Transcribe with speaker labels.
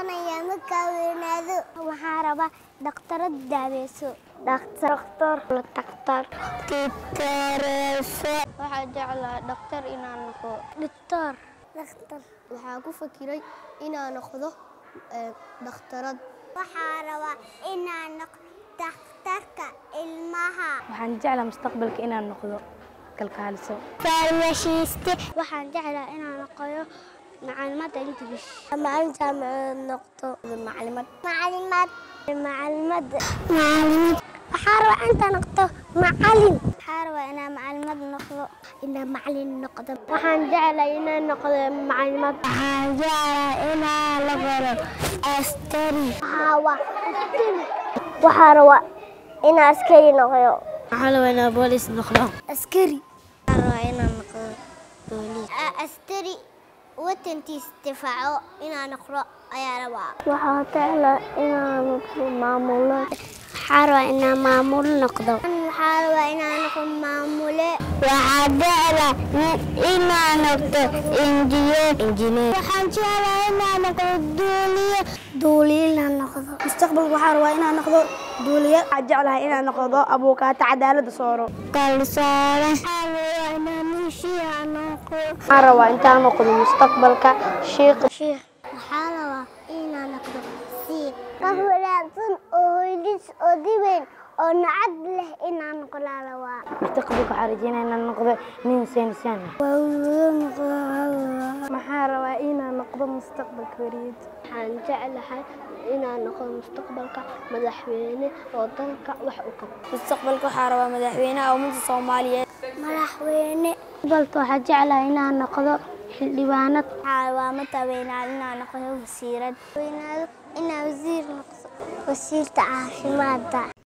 Speaker 1: noqonayaa markaa weynaado waxaan rabaa dhakhtarad daaweyso dhakhtar dhakhtar titareeso waxaa jeclaa dhakhtar inaan noqdo dhiktor dhakhtar waxaa ku fakiray inaan noqdo dhakhtarad waxaa rabaa inaan noqdo dhakhtarka ilmaha
Speaker 2: waxaan jeclaa mustaqbalka inaan noqdo kalkaaliso
Speaker 1: farmashiiste waxaan jeclaa inaan noqoyo macalimada english macalin jaamacadeed noqdo macalimad macalimad macalimad macalimad waxaa rabaa intaan noqdo macalin waxaa rabaa inaan macalimad noqdo inaan macalin noqdo waxaan jeclaa inaan noqdo macalimad waxaan jeclaa inaan la baro astari waxaa astari waxaa rabaa inaan askari noqdo
Speaker 2: waxaa rabaa inaan boolis noqdo
Speaker 1: askari waxaan rabaa inaan noqdo booliis askari watantiis difaaco inaan noqdo ayaa rabaa waxaa jeclaa inaan noqdo maamulo waxaa rabaa inaan maamulo noqdo waxaa rabaa inaan noqdo maamule waxaa jeclaa inaan noqdo injineer injineer waxaan jeclaa inaan noqdo duuliye duuliye inaan noqdo
Speaker 2: mustaqbalka waxaa rabaa inaan noqdo duuliye waxaa jeclahay inaan noqdo abuukaata cadaaladda sooro
Speaker 1: kalsoone waxaa rabaa inaan nishiya noqdo
Speaker 2: waxaan rabaa intaan noqdo mustaqbalka shiiq
Speaker 1: sheekh waxaa rabaa inaan noqdo siib qof wanaagsan oo hoydis oo dibayn oo nacad leh inaan noqdaa rabaa
Speaker 2: mustaqbalka waxaa rajeynaya inaan noqdo nin seensan maxaa rabaa inaan noqdo mustaqbalka wariid
Speaker 1: waxaan jeclahay inaan noqdo mustaqbalka madaxweyne oo dalka wax u qabto
Speaker 2: mustaqbalka waxaa rabaa madaxweynaha ummadda soomaaliyeed
Speaker 1: madaxweyne balka waxaa jeclahay inaan noqdo xildhibaanad waxaa rabaa mataweynaad inaan noqdo wasiirad weynaado inaan wasiir noqdo wasiirta caafimaadda